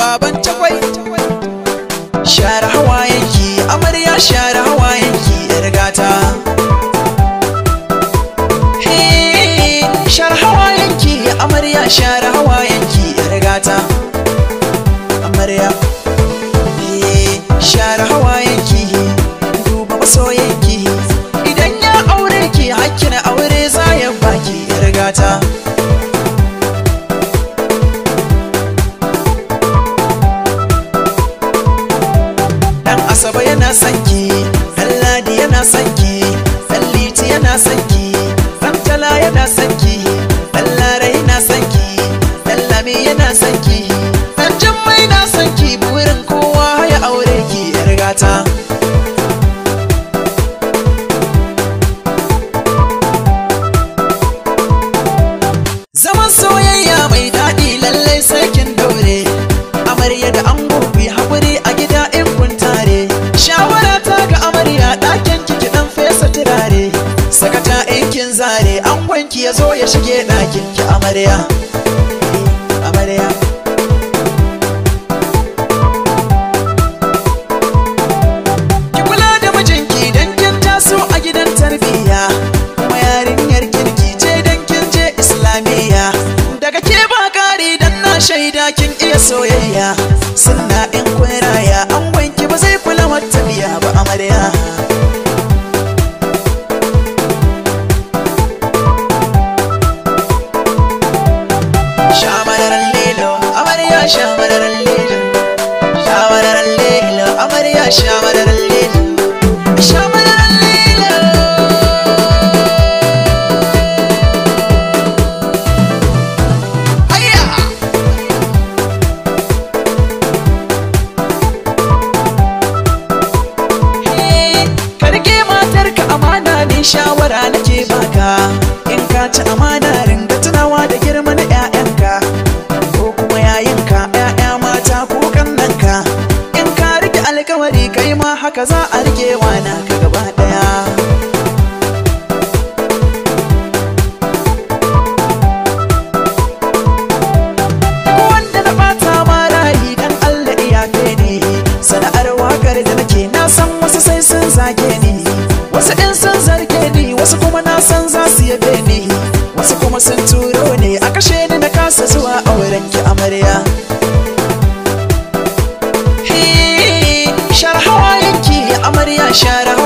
baban takwai share hawayenki amarya share hawayenki yar gata Hey, share hawayenki amarya share hawayenki yar gata amarya Hey, share hawayenki duba masoyanki idan ya aure ki hakkin aure za ya baki yar gata dan asaba yana son ki dan ladi yana son ki dan liti yana son ki dan tala yana son ki dan lara yana son ki dan lami yana son ki dan jummai na son ki burin kowa ya aure ki yar gata zaman soyayya mai daɗi lallai sai kin daure amarya da ango ku yi haƙuri a gida in kun tare shawara ta ga amarya ɗakin ki dan fesa turare sakata in kin zare angon ki ya zo ya shige ɗakin ki amarya amarya ki kula da mijinki dan kin taso a gidan tarbiyya kuma yarinyar kirki ce dan kin je islamiyya daga ke ba kari dan na shaida kin iya soyayya sunna in kun raya an wanki ba zai kula mata biya ba amarya Shamararan lilo, amarya shamararan lilo Shamararan lilo, amarya shamararan lilo Shamararan lilo Hayya! Karge matarka amana ne shawara nake baka In ka ci amana ringa tunawa da girman 'ya'yanka Ko kuma yayinka 'ya'ya mata ko kannanka In ka rike alkawari kai ma haka za a rike wana ka gaba daya wanda na bata ma rayi dan Allah iyafe ne sana'ar wakar da nake na san wasu sai sun zage ni wasu in sun zarge ni wasu kuma na san za su yabe ni wasu kuma sun turo ne a kashe ni na kasa zuwa auren ki amarya Hey, share hawayenki amarya share